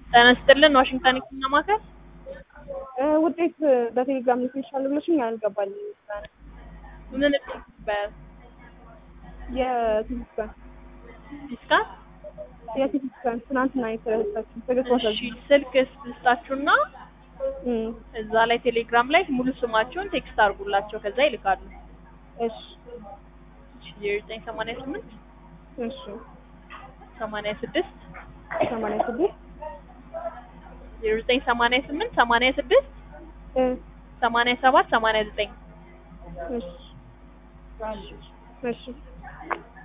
ጤና ይስጥልን ዋሽንግተን ህክምና ማዕከል ውጤት በቴሌግራም ልትልሻል ብለሽኝ አልገባልኝ። ምን ይባላል? የሲቲ ስካን ዲስካን የሲቲ ስካን ትናንትና የተሰጣችሁ ትግስት እሺ ወሰድ ስልክ ስልጣችሁና እዛ ላይ ቴሌግራም ላይ ሙሉ ስማቸውን ቴክስት አድርጉላቸው ከዛ ይልካሉ። እሺ ዘጠኝ ሰማንያ ስምንት እሺ ሰማንያ ስድስት ሰማንያ ስድስት ዜሮ ዘጠኝ ሰማንያ ስምንት ሰማንያ ስድስት እ ሰማንያ ሰባት ሰማንያ ዘጠኝ እሺ እሺ